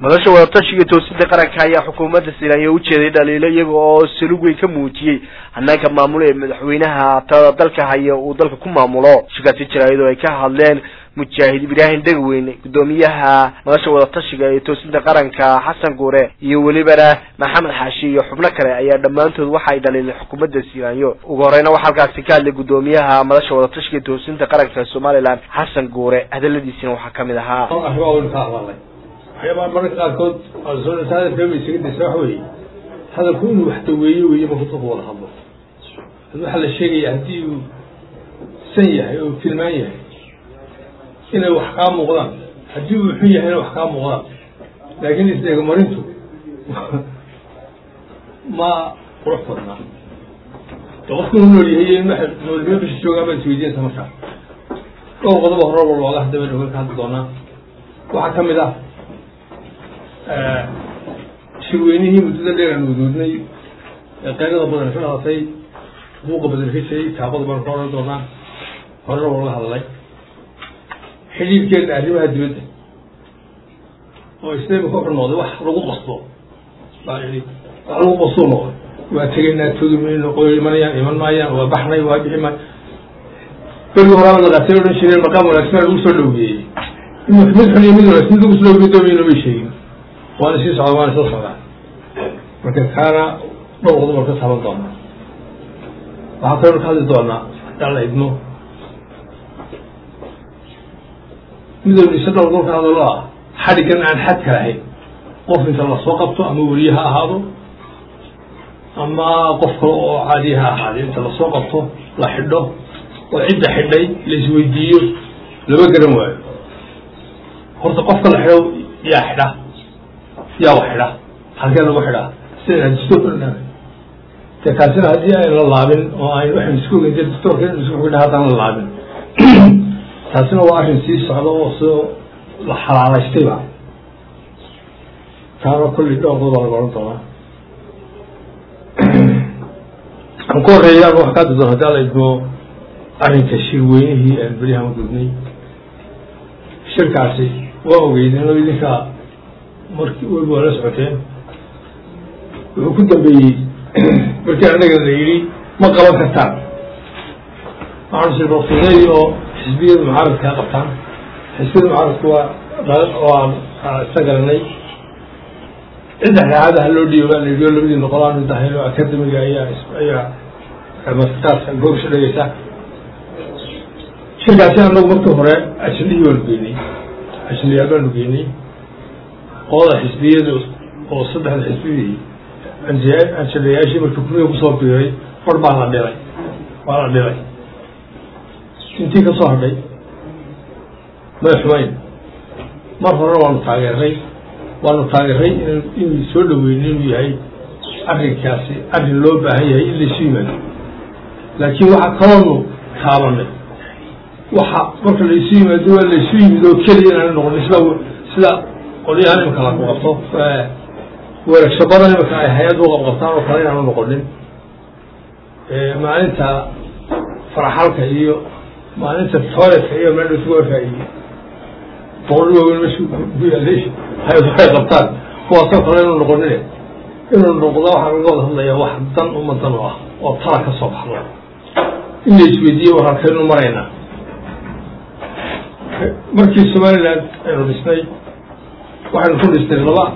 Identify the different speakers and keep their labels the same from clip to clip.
Speaker 1: madasha wadatashiga toosinta qaranka ayaa xukuumadda silaanya ujeeday dhaliilo iyaga oo salug weyn ka muujiyey hanaanka maamulo ee madaxweynaha talada dalka haya uu dalka ku maamulo shirkaasi jira iyadoo ay ka hadleen mujaahid ibraahim dhegweyn guddoomiyaha madasha wadatashiga ee toosinta qaranka xasan guure iyo welibana maxamed xaashi iyo xubno kale ayaa dhammaantood waxa ay dhaliileen xukuumadda silaanyo ugu horeyna waxaa halkaasi ka hadlay guddoomiyaha madasha wadatashiga ee toosinta qaranka ee somalilan xasan guure hadaladiisina waxaa kamid ahaa
Speaker 2: waxyaabaa mararka qaarkood asoonasaaadkaba isaga daysa waxa weeye hadalku inuu wax daweeyo weeye marku dadku wada hadlo waxaa la sheegaya haddii uu san yahay oo tilmaan yahay inay wax kaa muuqdaan haddii uu xun yahay inay wax kaa muuqdaan laakiin isdheegamarintu ma qurux badnaa de qofku inu nool yahay noolnimo bisha joogaan baad isweydiinaysa markaa dhowr qodoba horaba looga hadaba dhogan ka hadli doonaa waxaa kamid ah shirweynihii muddada dheer aan wadoodnay ee qayrada badan ka dhalatay buuqa badan ka jiray taabada baan ka odhan doonaa horena waa laga hadlay xidhiirkeena arrimaha dibadda oo islaamika wuxuu noqday wax lagu qasto baa ihi wax lagu qastuu noqday waa tegaynaa togi mayno qoy imanayaan iman maayaan waa baxnay waa bixi maay berigi horaaba la qaatay odhan jireen maqaam wanaagsan lagu soo dhaweeyey mid xun iyo mid wanaagsan lagu soo dhaweeyey doomayno may sheegin waana sii socda waana soo socdaa marka kaana dhowr qodob aan ka taaban doonaa waxaa kaloo ka hadli doonaa haddaan la idmo midowna isa dhowr qodob ka hadalo ah xadhiggan aan xadka lahayn qof inta lasoo qabto ama weliye ha ahaado ama qof kale oo caadiya ha ahaade inta lasoo qabto la xidho oo cidda xidhay la isweydiiyo lama garan waayo horta qofka la xidho yaa xidha yaa wax xidha halkee lagu xidhaa sida dastoorka de kaasina haddii ayn la laabin oo ayn waxan isku ogeyn de dastoorka in isku xidha haddaan la laabin taasina waa arrin sii socda oo soo la xalaalaystayba taana kulli dhowr qodob baa laga odhan doonaa aan ku horeeya ama wax ka hadli doona haddii ala idmo arrinka shirweynihii aan beryahan gudnay shirkaasi waa ogeydeen oo idinka markii weliba waa la socoteen wuxuu ku dambeeyey markii annaga la yidhi ma qaban kartaan waxaanu sii rofsaday oo xisbiyada mucaaradkaa qabtaan xisbiyada mucaaradku waa waan isa garanay cidda xeexada ha loo dhiibo baa la yidhi oo labadii noqolaan dahay oo academiga ayaa ayaa maskaadka goobsha dhegeysa shirkaasi annagu markii hore ajnihii baanu geynay ajniyaal baanu geynay qolada xisbiyadu oo saddexda xisbiyadii anjadayaashii markii kumiga kusoo biiray far baa la dhilay waa la dhilay intii ka soo hadhay may xumayn mar horena waanu taageeray waanu taageeray in inuu soo dhaweyno inuu yahay arrinkaasi arrin loo baahan yahay in laysu yimaado laakiin waxaa kaloonu taabanay waxa marka laysu yimaado waa laysu yimid oo keliya inaana noqon sida sida qolyahan imika lagu qabto weeragsho badan imika ay hay-ad u qabqabtaan oo kale inaanu noqonin maalinta faraxalka iyo maalinta toiletka iyo meel isugu faa'iiye boqol waaweyn mesh ku yaalay hay-ad waxay qabtaan kuwaasoo kale inuu noqonin inuu noqdo waxaa laga wada hadlaya wax dan umadan u ah oo tala ka soo baxdo in la isweydiiye war halkaynu maraynaa markii somaliland aynu dhisnay waxaynu ku dhisnay laba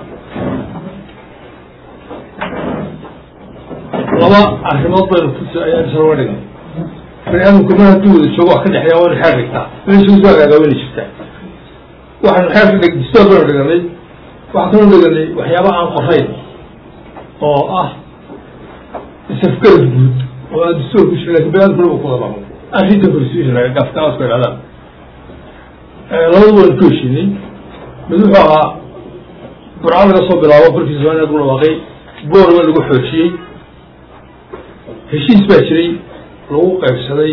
Speaker 2: laba arrimood baynu ku ayaan isla dhignay bani aadamku mar hadduu wada joogo wax ka dhexeeya waynu xeer dhigtaa meesha usoo hagaagaa wayna jirtaa waxaynu xeer dhig distoor baynu dhiganay waxaan kaloo dhiganay waxyaaba aan qorayn oo ah isafgarad guud oo aan distoor ku jirin lakin bani aadamku lagu kudabamo arrinta constitution gafkaasku idhahdaan labadu waynu ku heshiinay mid wuxuu ahaa burca laga soo bilaabo kolkii somaliya lagu dhawaaqay boorma lagu xoojiyey heshiis baa jiray lagu qaybsaday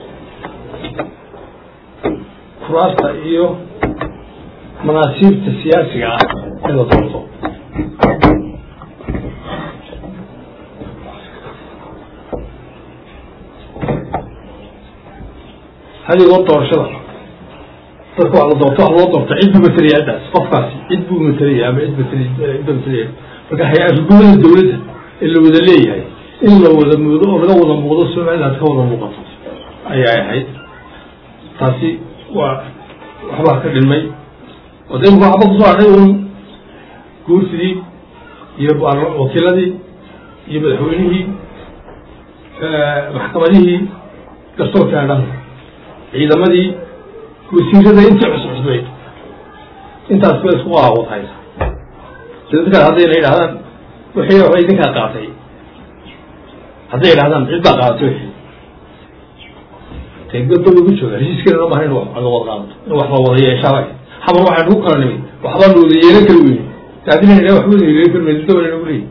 Speaker 2: kuraasta iyo manaasiibta siyaasiga ah in la doorto hadigoo doorashada dadka waa la doorto wax loo doorto cid buu matalaya ciddaas qofkaasi cid buu matalaya ama cid matalay cidba matalaya marka hay-arrigumada dawladda ee la wada leeyahay in la wada muudo oo laga wada muuqdo somaliland ka wada muuqato ayay ahayd taasi waa waxbaa ka dhilmay oo de imika waxba kusoo hadhay un guursidii iyo wakiiladii iyo madaxweynihii maxkamadihii garsoorka dhan ciidamadii wasiirada intii cuscusbay intaas ba isku qaawad haysa sida kale haddayna yidhahdaan wixii waxba idinkaa qaatay hadday yidhahdaan cid baa qaadatay wixii teegdadba ugu jooga heshiiskeena loo bahan in wax laga wada qaadato in wax la wada yeeshaaba xamar waxaan ku kala nimid waxbaa na wada yeelan kari weyne taadina idha waxba wada yeelan kari weyne dawla nagu leeyi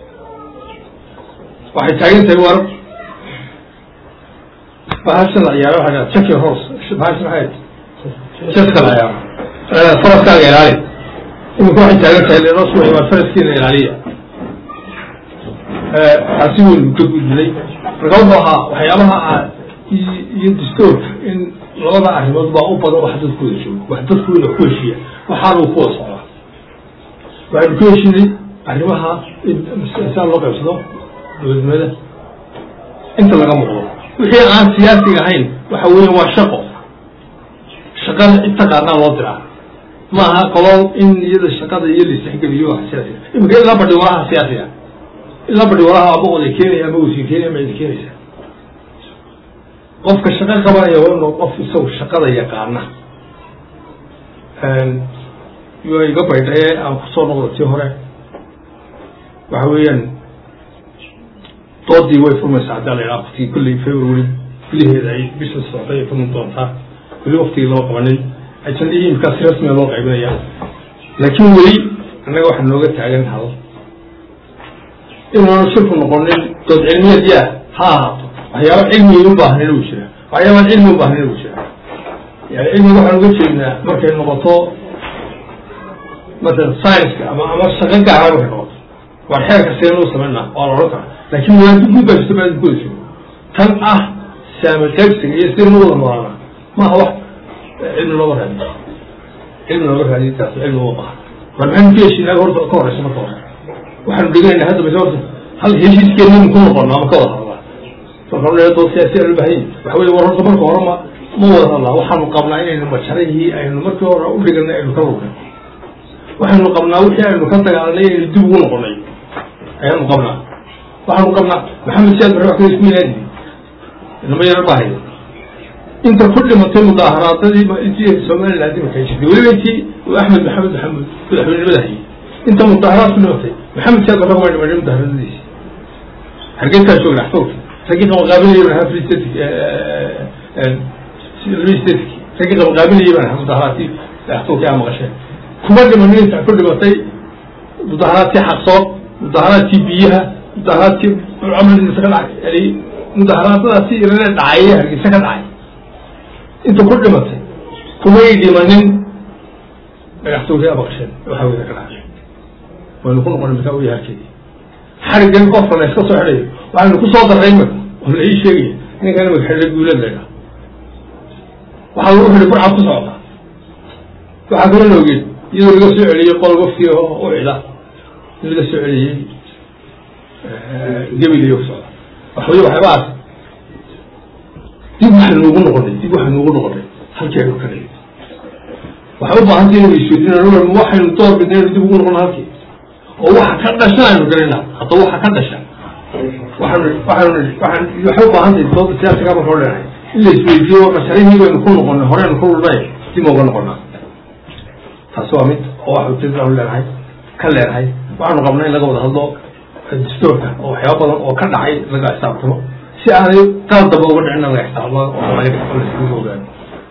Speaker 2: waxay taagan tahay war bahashan la ciyaaro waxaa check your horse bahashan maxay jeska la ciyaaro faraskaaga ilaali imika waxay taagan tahay lenoo suuxi waa faraskiina ilaaliya taasi weynu ka gudbinay marka wuxuu ahaa waxyaabaha ah iyo dastoorka in labada arrimood baa u badan wax dadku wada joogo wax dadku wada ku heshiiya waxaanu ku wada socdaa waxaynu ku heshiinay arrimaha insaan loo qaybsado dowladnimada inta laga muuqdo wixii aan siyaasiga ahayn waxa weya waa shaqo shaqada cid taqaanaa loo diraa maaha qolol in iyada shaqada iyo laisexgeliyo waa siyaasiga imika ilaa badhi walaha siyaasiga ilaa badhi walaha ama oday keenaya ama wasiir keenaya ma idi keenaysa qofka shaqo qabanaya waa inuu qof isagu shaqada yaqaana waa iga baydhaye aan kusoo noqdo tii hore waxa weeyaan doodii way furmaysaa haddaa la yidhaha waktigii kulley february gudaheeda ay bisha socday ay furmi doontaa weli waktigii loo qabanin ajandihii imikaas rasmiga loo qaybinaya laakiin weli annaga waxaa nooga taagan hal inaanu shirku noqonin dood cilmiyeed yaa ha ahaato waxyaaba cilmiga u baahnina uu jira waxyaabaan cilmi u baahnina uu jira yani cilmiga waxaan uga jeednaa markay noqoto masalan scienska ama ama shaqo gaara markay noqoto waan xeerka seen u samaynaa waa la odhan karaa laakin maadi guud baa jirta maadi guda jiro tan ah saama qaybsiga iyo sida nu wada noolaana maaha wax cilmi looga raadiyo cilmi looga raadiyo taas cilmi uma baaha war maxaynu ka heshiinaa horta ka horeysa marka hore waxaanu dheganaynaa hadda base horta hal heshiiskeennanu ku noqono ama ka wada hadlaa dood siyaasi loo baahanya waxa wey war horta marka hore ma ma wada hadlaa waxaanu qabnaa inaynu majarahii aynu markii hore u dhiganay aynu ka lugnay waxaynu qabnaa wixii aynu ka dagaalanay inaynu dib ugu noqonay ayaanu qabnaa waxaanu qabnaa maxamed siyaad bare wax kale isku ilaadi inama yaro baahaya inta ku dhimatay mudaaharaadadii intii somaliland imarkay jirtay weliba intii axmed maxamed maxamuud madaxweynimada hayay inta mudaaharaad ku dhimatay maxamed siyaad bare kuma dhimanay mudaaharadadiisi hargeysaa joogna axtoorka raggii qabaqaabinaya baan ahaa free static free static raggii qabaqaabinaya baan ahaa mudaharaadkii axtoorkii aa maqasheen kuma dhimanin inta ku dhimatay mudaharaadkii xaqsood mudaharaadkii biyaha mudaharaadkii amrisa ka dhacay yani mudaharaadadaasi irane dhacay hargeysa ka dhacay inta ku dhimatay kumay dhimanin dhagaxtoorkii aa maqasheen waxa wey ka dhacay waynu ku noqonay markaa uya halkeedii xarigan qofka la iska soo xidhayo waxaynu kusoo darray imika oo la ii sheegaya ninkan imika xidhay guulad laydhaa waxaa lagu xidhay burcad ku socota waxaa kaloo la ogeed iyadoo laga soo celiyey qol wafti u cida in laga soo celiyey gebilayo ku socda waxawey waxyaabahaas dib waxaynu ugu noqonay dib waxaynu ugu noqonay halkeenu ka dhigay waxay u baahantay inaynu isweydiin waxaynu door bidna inaynu dib ugu noqono halkii oo waxa ka dhasha aynu garana hadda waxa ka dhasha waxaanu waxaanu waxaan waxay u baahan tahay dooda siyaasiga marka hor leenahay in la isweydiiyo masharihii baynu ku noqonay horeynu ku lulnay dib uga noqonaa taasi waa mid oo wax ujeedadaanu leenahay ka leenahay waxaanu qabnay in laga wada hadlo dastoorka oo waxyaaba badan oo ka dhacay laga xisaabtamo si aanay qaal damba uga dhicin laga xisaabtamo oo laga ogaano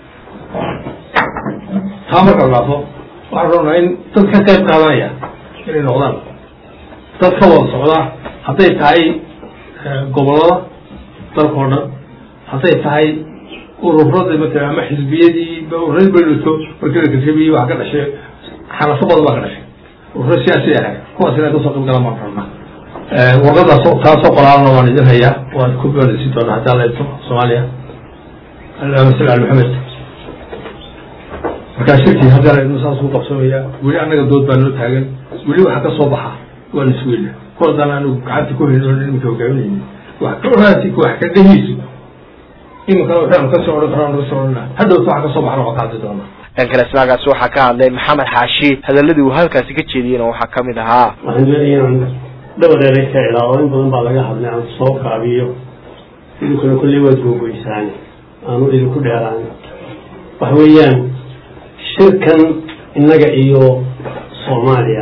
Speaker 2: taa marka la dhaafo waxaan rabnaa in dad ka qayb qaadanaya inay noqdaan dad ka wada socda hadday tahay gobolada dalkao dhan hadday tahay ururada matala ama xisbiyadii ururadi balito markii la kasabiyey waxa ka dhashay xanafo badan baa ka dhashay ururo siyaasi ah kuwaas inay kasoo qayb galaan baan rabnaa warqadaas taasoo qoraalna waan idin hayaa waan ku balisi doonaa haddaa la eegto soomaaliya allahuma salli ala maxamed markaa shirkii haddana idnu saas ku qabsamaya weli annaga dood baa noo taagan weli waxa ka soo baxa waa la sugayna ku haddana anigu gacanta ku hayn oon iminka hogaaminayni wax ka oraasi wax ka dhahiisu iminkana waxaanu kasoo odhan karaan kasoo odhana hadhowta waxa kasoo baxna waa ka hadli doonaa
Speaker 1: dhan kale isnaagaasi waxaa ka hadlay maxamed xaashi hadaladii uu halkaasi ka jeediyeyna waxaa kamid ahaa
Speaker 3: waxaan doonaya inaan dhowr eray ka ilaa in badan baa laga hadlay aan soo kaabiyo idinkuna kolley waad googoysaane aanu idinku dheeraan waxa weeyaan shirkan innaga iyo soomaaliya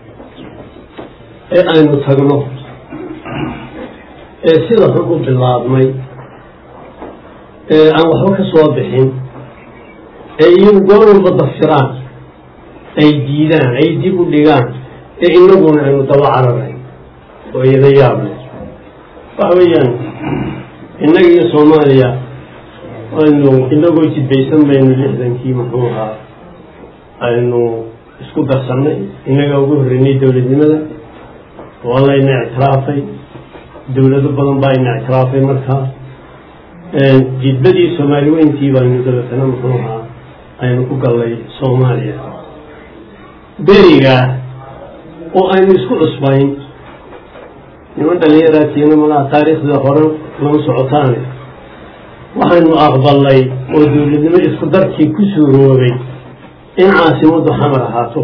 Speaker 3: ee aynu tagno ee sida xun u bilaabmay ee aan waxba ka soo bixin ee iyagu goor walba dafiraan ay diidaan ay dib u dhigaan ee inaguna aynu daba cararay oo iyada yaable waxa weeyaan innaga iyo soomaaliya aynu inagoo jidbaysan baynu lixdankii muxuu ahaa aynu isku darsannay innagaa ugu horreynay dowladnimada waa layna ictiraafay dowlado badan baa ina ictiraafay markaa jidbadii soomaali weyntii baynu dabeetana muxuu ahaa aynu ku gallay soomaaliya berigaa oo aynu isku cusbayn niman dhallinyaraatiina malaha taariikhda hore lama socotaane waxaynu aqbalnay oo dowladnimo isku darkii ku suuroobay in caasimaddu xamar ahaato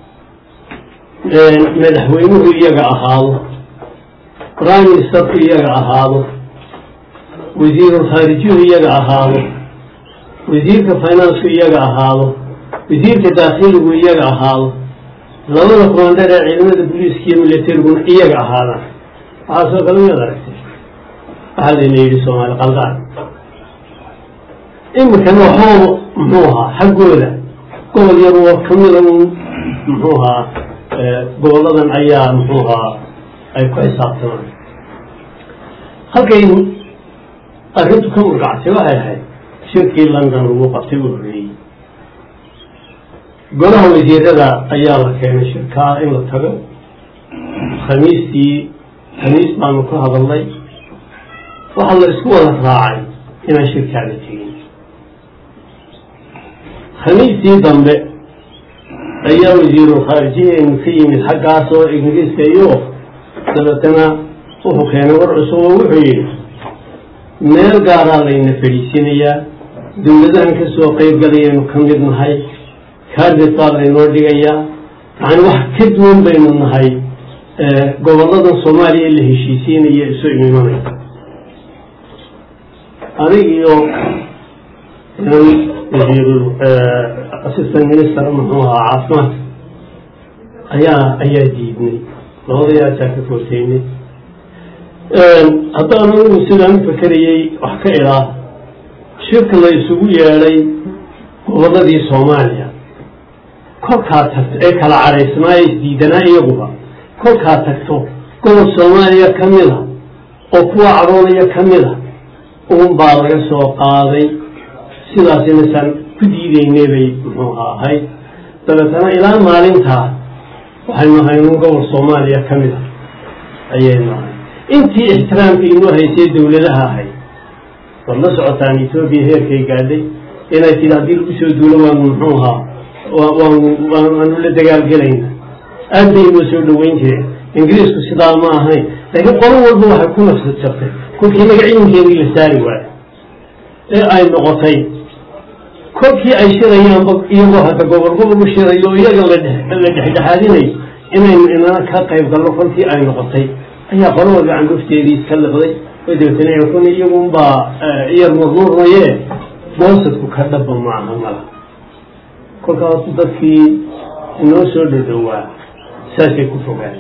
Speaker 3: madaxweynuhu iyaga ahaado prime ministerku iyaga ahaado wasiirul khaarijiyuhu iyaga ahaado wasiirka financku iyaga ahaado wasiirka daakhiligu iyaga ahaado labada commandar ee ciidamada booliiska iyo milatariguna iyaga ahaadaan waxaasoo kale miyaad aragtay waxaa layna yidhi soomaali qaldaan iminkana waxooba muxuu ahaa xaggooda gobol yar oo kamida un muxuu ahaa goboladan ayaa muxuu ahaa ay ku xisaabtamaan halkay arrintu ka murgactay waxay ahayd shirkii london lagu qabtay u horreeyey golaha wasiirada ayaa la keenay shirkaa in la tago khamiistii khamiis baanu ka hadalnay waxaa la isku wada raacay inaan shirkaa la tegin khamiistii dambe ayaa wasiirul khaarijiyeenu ka yimid xaggaas oo ingiriiska iyo dabeetana wuxuu keenay war cusub oo wuxuu yidhi meel gaaraa layna fadhiisinayaa dowladahan ka soo qayb galayaynu ka mid nahay kaarbet baa laynoo dhigayaa yacani wax ka duwan baynu nahay gobolladan soomaaliya la heshiisiinaya isu imanaya anig iyo wasiirul assistant minister muxuu ahaa caafimaadka ayaa ayaa diidnay labadayaasaa ka korteynay haddaan anigu sidaan u fakerayey wax ka ilaa shirka la isugu yeedhay gobolladii soomaaliya kolkaa tagto ee kala cadhaysnaa ee isdiidanaa iyaguba kolkaa tagto gobol soomaaliya ka mida oo kuwa cadhoonaya ka mida uun baa laga soo qaaday sidaas inaysan ku diideynay bay muxuu ahayd dabeetana ilaa maalintaa waxaynu ahaynun gobol soomaaliya ka mida ayaynu ahay intii ixtiraamka inoo haysay dowladaha ahayd waad la socotaan etoobiya heerkay gaadhay inay tidhi haddii lagu soo duulo waanu muxuu ahaa waanu waanu la dagaalgelayna aad bay inoo soo dhaweyn jireen ingiriisku sidaa ma ahayn laakiin qolo walba waxay ku nafsad jabtay kolkii naga ciidankeedii la saari waayo ee ay noqotay kolkii ay shirayaanba iyagoo hadda gobol gobol u shirayo o iyaga la dhexdhexaadinayo inaynu inana ka qayb galno kolkii ay noqotay ayaa qolo walba candufteedii iska liqday oo dabeetana kun iyagunbaa iyar murmurmaye boosadku ka dhaba maaha mala kolkaa horta dadkii inoo soo dhadhowaa saasay ku fogaan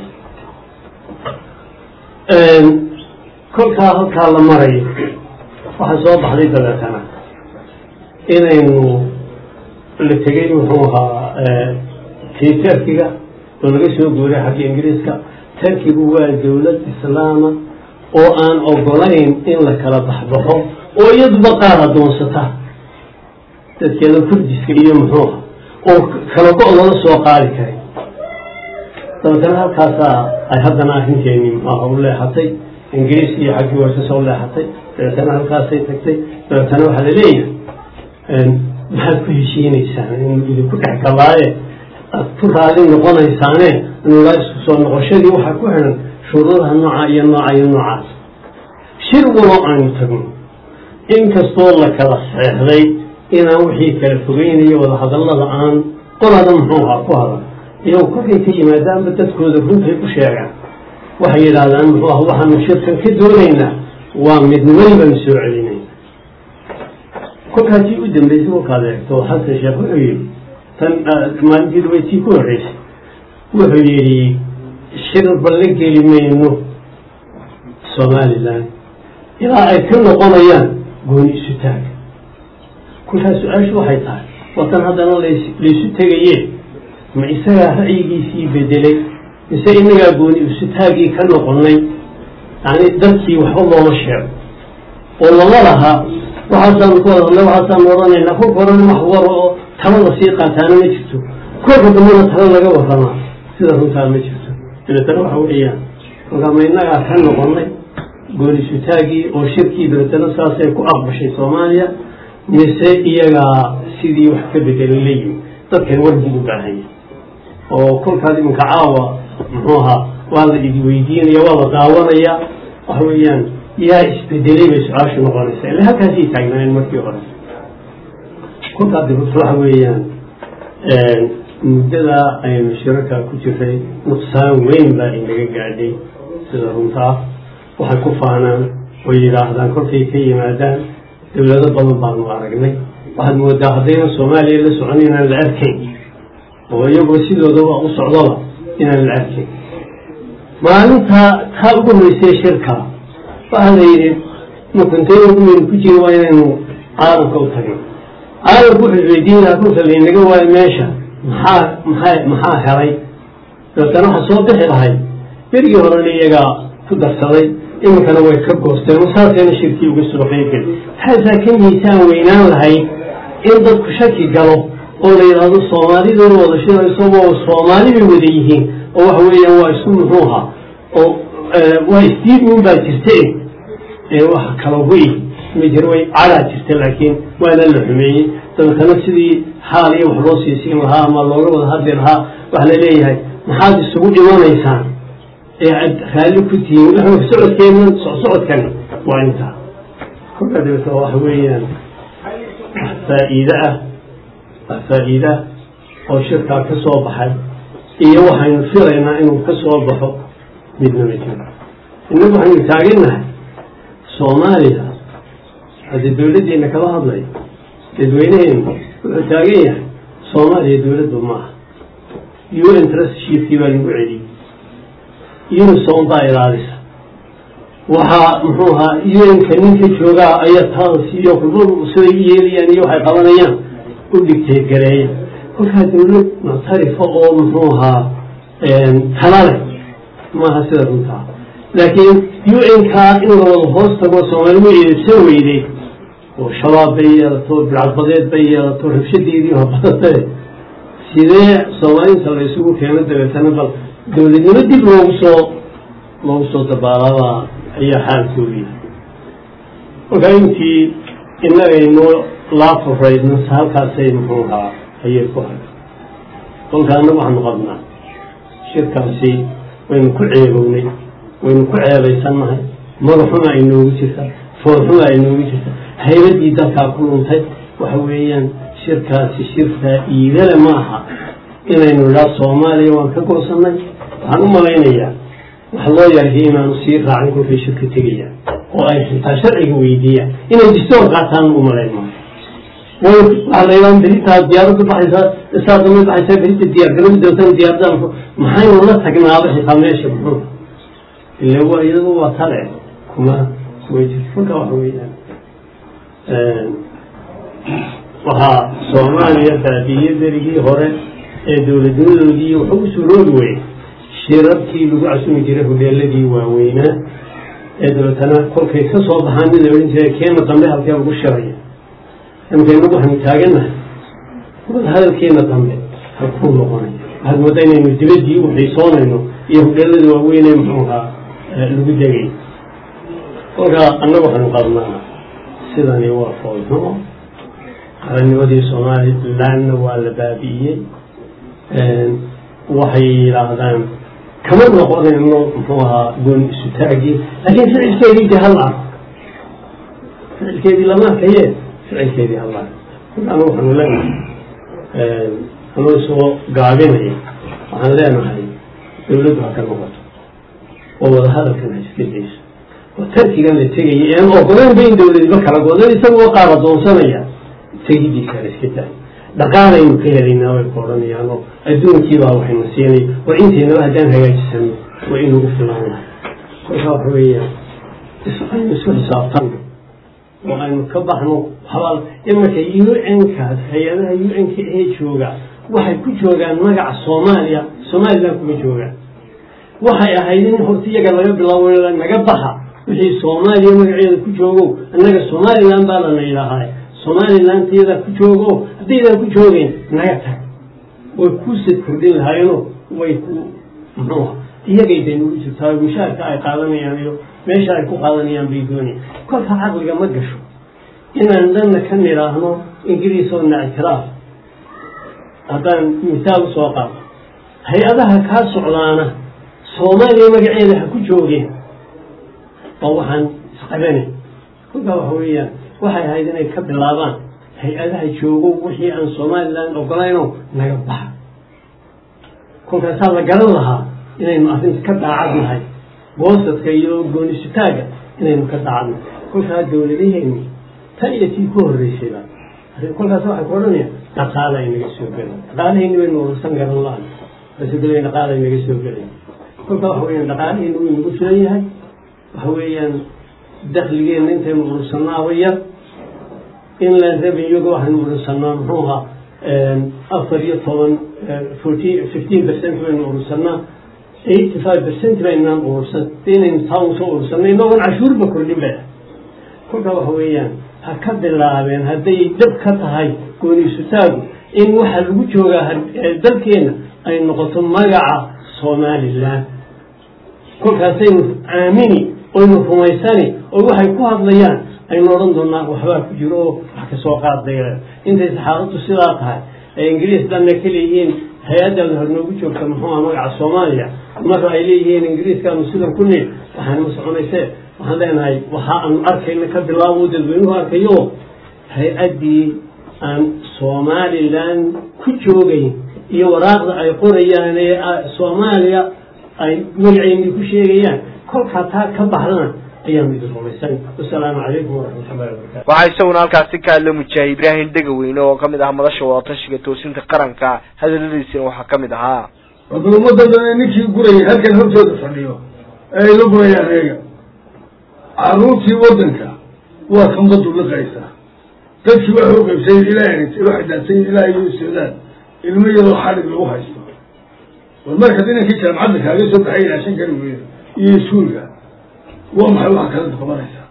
Speaker 3: kolkaa halkaa la marayo waxaa soo baxday dabeetana inaynu la tegay muxuu ahaa kii terkiga oo laga soo guuray xagga ingiriiska terkigu waa dowlad islaama oo aan ogolayn in la kala baxbaxo oo iyaduba qaar adoonsata dadkeeda kurdiska iyo muxuuha oo kala go- lala soo qaadi karay dabeetana halkaasaa ay haddana arrinteeni muxuuha u leexatay ingiriis iyo xaggii warsasa u leexatay dabeetana halkaasay tagtay dabeetana waxaa la leeyahay maxaad ku heshiinaysaan inuu idinku dhex galaaye aad ku raali noqonaysaane inulaa isku soo noqoshadii waxaa ku xidhan shuruudaha nooca iyo nooca iyo noocaas shir walo aynu tagno inkastoo la kala seexday inaan wixii kala fogeynayo wadahadallada aan qolada muxuu ahaa ku hadal iyagu kolkay ka yimaadaanba dadkooda runtay u sheegaan waxay yidhaahdaan muxuu ah waxaanu shirkan ka doonaynaa waa midnimadii baanu soo celinay kolkaasii u dambeysay kolkaad eegto xasan sheekh wuxuu yidhi tan maalintii dhaweytii ku horreysay wuxuu yidhi shirba la geli mayno somalilan ilaa ay ka noqonayaan gooni isu taaga kolkaas su-aashu waxay tahay watan haddana laysu tegaye ma isagaa ra'yigiisii bedelay mise inagaa gooni isu taagii ka noqonay yani dadkii waxba looma sheego oo lama laha waxaasaanu ku wada hadlay waxaasaanu odhanaynaa kolka horena wax waro oo talada sii qaataana ma jirto kolka dambana talo laga waramaa sida runtaa ma jirto dabeetana waxa weeyaan kolkaa ma inagaa ka noqonay goonisutaagii oo shirkii dabeetana saasay ku aqbashay soomaaliya mise iyagaa sidii wax ka bedelay la yimi dadkan war buu u baahanya oo kolkaas iminka caawa muxuu ahaa waa la idi weydiinaya waa la daawanaya waxa weeyaan yaa isbedelay bay su-aashu noqonaysa ila halkaasay taagnaayeen markii hore kolkaa dibata waxa weeyaan muddadaa aynu shirarkaa ku jiray nuqsaan weyn baa inaga gaadhay sida runtaa waxay ku faanaan oo yidhaahdaan kolkay ka yimaadaan dowlado badan baanu aragnay waxaad moodaa haddaynan soomaaliya la socon inaan la arkayn oo iyagoo sidoodaba u socdaba inaan la arkayn maalintaa taa ugu horreysay shirka waxaa la yidhi makunteyn umaynu ku jiri waa inaynu caalamka u tagin caalamku wuxuu weydiin lahaa kolka laynaga waayo meesha maxaa maxaa maxaa helay dabeetana waxa soo bixi lahay berigii horena iyagaa ku darsaday iminkana way ka goosteen saasayna shirkii uga soo qeybgeli taasaa ka miisaan weynaan lahayd in dadku shaki galo oo la yidhaahdo soomaalidoona wada shirayso waa soomaali bay wada yihiin oo waxa weeyaan waa isku muxuu ahaa oo waa isdiidmin baa jirta wax kala wy ma jir way cadaa jirta laakiin waana la xumeeyey dabeetana sidii xaal iyo wax loo siisiin lahaa ama looga wada hadli lahaa waxa la leeyahay maxaad isugu dhimanaysaan ee aad raalli ku tihiin socodkeena socodkani waa intaa kolkaa dabeeta waxa weeyaan wax faa'iide ah wax faa'iide ah oo shirkaa ka soo baxay iyo waxaynu filaynaa inuu ka soo baxo midna ma jiro innagu waxaynu taagannahay soomaaliya haddii dawladdeena kala hadlayo dadweyneheenu wuxuu taagan yahay soomaaliya dawladdu maaha u n trustshipkii baa lagu celiyey unison baa ilaalisa waxaa muxuu ahaa un-ka ninka joogaa ayaa taansiiyo kulmadu siday u yeelayaan iyo waxay qabanayaan u dhigteed gareeya kolkaa dawlad muctarifa oo muxuu ahaa talale maaha sida runtaa laakiin un-kaa in la wada hoos tago soomaali way eedabsan weyday oo shabaab bay yeelato bilcadbadeed bay yeelato rabshadeedii habadate sidee soomaalinta la isugu keeno dabeetana bal dawladnimo dib loogu soo loogu soo dabaalaabaa ayaa xaalkoodu yahay kolkaa intii inagaynu laafuraydna halkaasay muxuu ahaa ayay ku hay kolka annagu waxaanu qabnaa shirkaasi waynu ku ceebownay waynu ku ceebaysannahay madaxuma ay noogu jirtaa foorxuma ay noogu jirtaa haybaddii dalkaa ku luntay waxa weeyaan shirkaasi shir faa'iidale ma aha inaynu idhaa soomaaliya waan ka goosannay waxaan u malaynayaa wax loo yarhay inaanu sii raacin kolkay shirka tegayaan oo ay xitaa sharciga weydiiyaan inay distoor qaataan u malayn maayo waxaa la yidhaha beritaa diyaaraddu baxaysaa isaa dambe baxaysaa berita diyaargaradu doontan diyaaradaanku maxaynu la tagnaaba xitaa meesha muxuu ila waa iyadu waa tale kuma kuma jirto marka waxa weeyaan waxaa soomaaliya baabiye berigii hore ee dowladnimadoodii wuxuu u suroobi weyey shirarkii lagu casumi jiray hodheeladii waaweynaa ee dabeetana kolkay ka soo baxaan mid la odhan jiray keena dambe halkee lagu shiraya imka inagu waxaynu taagannahay wada hadalkeena dambe halkuu noqonaya waxaad moodaa inaynu dibaddii u xiisoonayno iyo hodheelada waaweynee muxuu ahaa lagu degay kolkaa annagu waxaynu qabnaa sidani waa foolxumo qarannimadii somalilandna waa la baabi'iyey waxay yidhaahdaan kama noqonayno muxuu ahaa gooni isu taagii laakiin ficilkeedii de hal arko ficilkeedii lama arkaye ficilkeedii hal arko anu waxaanu leenahay anuu soo gaabinaya waxaan leenahay dawladdu ha ka noqoto oo wadahadalkan ha iska dayso oo tarkigan la tegaya ean ogoleynba in dawladba kala godan isagoo qaar adoonsanaya tegidiisa ha iska tahay dhaqaalaynu ka helaynaa way ku odhanayaan oo adduunkiibaa waxayna siinay oo inteynaba haddaan hagaajisano waa inugu filaan lahay kolkaa waxa weeyaan aynu isku xisaabtanno oo aynu ka baxno xabaal imarka u n-kaas hay-adaha u n-ka ee jooga waxay ku joogaan magaca soomaaliya somaliland kuma joogaan waxay ahayd in horta iyaga laga bilaabo naga baxa wixii soomaaliya magaceeda ku joogo annaga somaliland baa lana yidhaahaa somaliland iyada ku joogo haddaydan ku joogeen naga tag way kuusad kordhin lahaayeno way ku muxuuha iyagay bay nagu jirtaa mushaarka ay qaadanayaan iyo meesha ay ku qaadanayaan bay doonayaan kolka caqliga ma gasho inaan dhanna ka nidhaahno ingiriis oo na ictiraaf haddaan misaal usoo qaato hay-adaha kaa socdaana soomaaliya magaceeda ha ku joogeen oo waxaan isqabanay kolkaa waxa weeyaan waxay ahayd inay ka bilaabaan hay-adaha joogo wixii aan somaliland ogolayno naga baxa kolkaasaa la garan lahaa inaynu arrinta ka daacad nahay boosadka iyo goonisutaaga inaynu ka daacad nahay kolkaa dawladaheenni tan iyo tii ku horreysayba kolkaas waxay ku odhanayaan dhaqaala ay naga soo gelay dhaqaalaheenni baynu urursan garan la-an basogela dhaqaala ay naga soo gelay kolkaa waxa weyaan dhaqaalaheenni wuu nagu filan yahay waxa weeyaan dakligeenna intaynu urursanaaba yar inland revenuega waxaynu urursanaa muxuu ahaa afar iyo toban fourteen fifteen percent baynu urursanaa eighty five percent baynaan urursan inaynu taa usoo urursanay inagoon cashuurba kordhin ba kolkaa waxa weeyaan ha ka bilaabeen hadday dhab ka tahay gooniisutaagu in waxa lagu joogaa dalkeena ay noqoto magaca somaliland kolkaasaynu aamini oynu rumaysani oo waxay ku hadlayaan aynu odhan doonaa waxbaa ku jiro oo wax kasoo qaadaya intay saxaafaddu sidaa tahay ay ingiriis dhanna ka leeyihiin hay-addan hor noogu joogta muxuuha magaca soomaaliya marka ay leeyihiin ingiriiskaanu sidan ku niil waxaan ma soconayse waxaan leenahay waxa aanu arkayna ka bilaabo dadweynuhu arkayo hay-addii aan somaliland ku joogayn iyo waraaqda ay qorayaan ee soomaaliya ay magaceyni ku sheegayaan kolkaa taa ka baxdana ayaanu idin rumaysan wasalaamu calaykum waraxmatullahi wabarakatu
Speaker 1: waxaa isaguna halkaasi ka hadla mujaahid ibraahim dhegaweyne oo kamid ah madasha wadatashiga toosinta qaranka hadaladiisina waxaa kamid ahaa
Speaker 2: wada ummadda dhan ninkii gurayay halkan hortooda fadhiyo ee ay la gurayaan eega caruurtii waddanka waa kan badu liqaysaa dadkii waxay u qaybsayen ilaa waxay daadsayin ilaa iyo sodaan ilmo yaroo xalig lagu haysto war markaad inankii jaamacadda kaaga soo baxay ilaashan kari weyda iyo iskuulka waa maxay waxaa kala qabanaysaa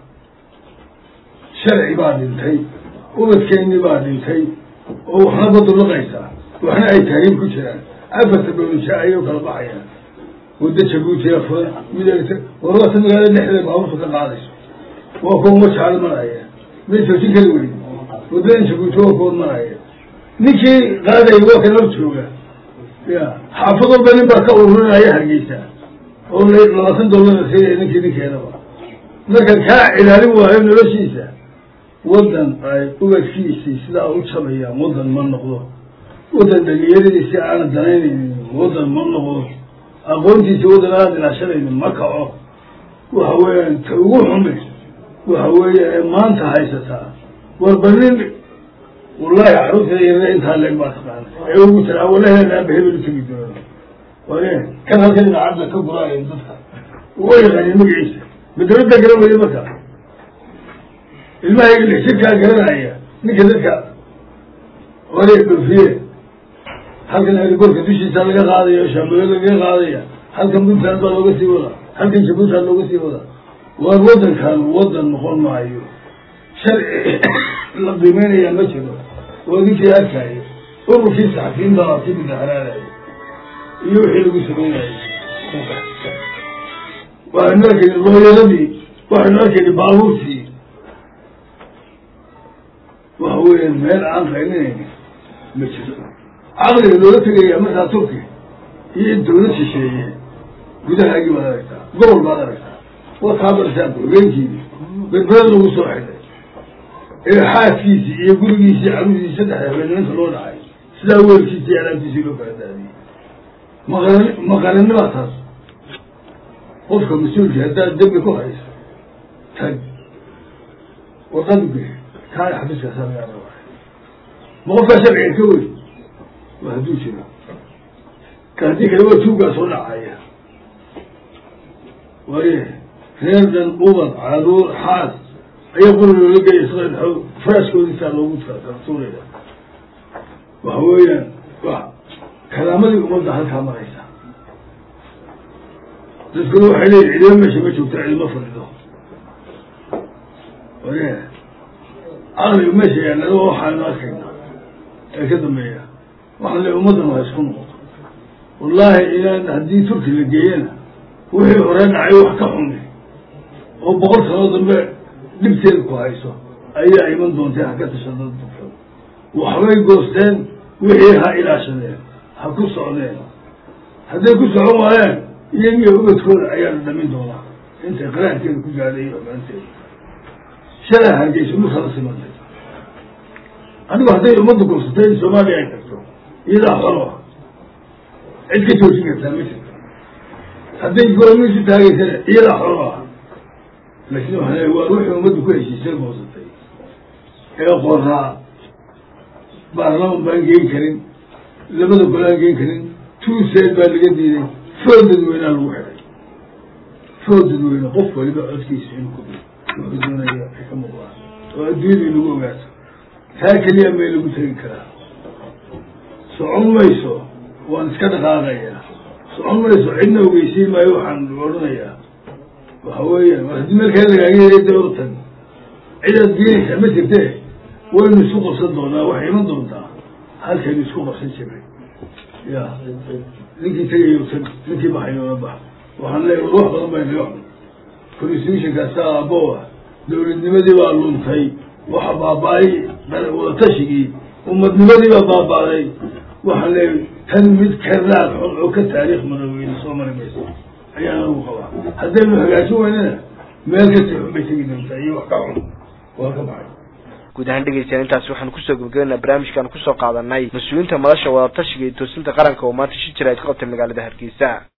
Speaker 2: sharci baa dhintay ubadkeennii baa dhintay oo waxna badu liqaysaa waxna ay taagin ku jiraan afarta bawlisha ayay u kala baxayaan wadda jabuutiya furan mid warwata magaalada dhexdeeda baaburta ka qaadayso waa kuwa majaal maraya may joojin kari weyn waddadan jabuuti waa kuwa maraya ninkii qaadaya waa kan hor jooga ya xaafad walba nin baa ka ururinaya hargeysa oo labaatan dollara siinaya ninkii ninkeedaba marka kaa ilaalin waayo noloshiisa waddan ay ubadkiisii sidaa u jabayaan waddan ma noqdo waddan dhalinyaradiisi aanan danaynaynin waddan ma noqdo aqoontiisi waddan aanan ilaashanaynin ma kaco waxa weeyaan ta ugu xumi waxa weeya ee maanta haysataa warba nin wallahi caruurteeda yarada intaa leeg baa taqaana ee ugu tira walaheeda aaba hebel utegi doono waye kan halkan idaacadda ka guraayan dadka uga yaqaanin magaciisa madarada garan weye marka ilmahayga lix jirkaa garanaya ninka dadka wale dhoofiye halkan herigoorka dushiisa laga qaadaya shaamboyo lagaga qaadaya halkan puntland baa looga sii wadaa halkan jabuutan looga sii wadaa waar waddankan waddan noqon maayo sharci la qiimeynayaa ma jiro waa ninkii arkaayo ururkii saxafiyiinta laabti mudaxaraadaya iyo wixii lagu sameynayay waxaynu arkayni looyaradii waxaynu arkayni baabuurtii waxa
Speaker 4: waxa weeyaan meel aan qaylinayni ma jiro caqliga loola tegaya markaa turki iyo in dawlad shisheeye gudahaagii baad aragtaa gobol baad aragtaa waa kaabartaa hogeenkiini berbera lagu soo xidhay ee xaaskiisii iyo gurigiisii carudiisii saddexda habeenimanta loo dhacay sidaa weelkiisi iyo alaabtiisii loo kala daadiyey maqaran maqarannibaa taas qofka mas-uulkii haddaad dembi ku hayso tag warqad ge kaana xafiiskaasaa lagaa rabaa ma qofkaa sharciga ka wey waa hadduu jiro ka haddii kale waa tuugaa soo dhacaya waaye reer dhan ubad caruur xaas ayaa quri loola geeya sida faraaskoodiisaa loogu tuuraya waxa weeyaan wa kalaamadii ummadda halkaa maraysa dadkuna waxay leeyihin cidima meesha ma joogta cidima fadhido waye caqliga meesha yaallado waxaanu arkayna ee ka dambeeya waxaan leey ummaddan waa isku noqoto wallaahi inaan haddii turki la geeyana wixii hore dhacay wax ka xumi oo boqol sanoo dambe dhibteeda ku hayso ayaa iman doontee ha ka tashada dadka waxbay goosteen wixii ha ilaashadeen ha ku socdeen hadday ku socon waayaan iyagiyo ubadkooda ayaana dhamin doonaa intay qaraankeeda ku gaadhay iyo xumaanteeda shalay hargeysa dhulka la simantay anigu hadday ummadda gorsatay in soomaaliya ay tagto iyadaa xoro cid ka joojin kartaa ma jirto hadday goormiisu taagaysana iyadaa xoro ah laakiin waxaan leeya waa wixii ummaddu ku heshiisay goosatay ee qoraa baarlaman baan geen karin labada golaan geen karin tuuseed baa laga diiday food dadweynea lagu xidhay food dadweyne qof waliba codkiisa inuu ku wuxuu doonaya ay ka muuqdaan oo adduunyada in lagu ogaato taa keliya may lagu tegi karaa socon mayso waan iska dhaqaaqayaa socon mayso cidna ogeysiin maayo waxaan odhanayaa waxa weeyaan war haddii meelkaa lagaaga yeeray dee ortan cidaad geenaysaa ma jirte waynu isku qabsan doonaa waxay iman doontaa halkaynu isku qabsan jiray ya ninkii tegayo tag ninkii baxayoona bax waxaan leeya war wax badan bay naga xun constitutionkaasa aaboa dawladnimadii baa luntay waxa baaba-ay wadatashigii umadnimadii baa baaba-day waxaan leeya tan mid karaad xun oo ka taariikh madaweyne soo mari mayso ayaan anugu qabaa haddaynu hagaajin weynana meel kasii xun bay tegi doontaa iyo wax ka xun waa ka baxay
Speaker 1: guud ahaan dhegeystayaal intaasi waxaanu kusoo gebagabeynaa barnaamijkaan kusoo qaadanay mas-uuliyiinta madasha wadatashiga iyo toosinta qaranka oo maanta shi jira ay ka qabtay magaalada hargeysa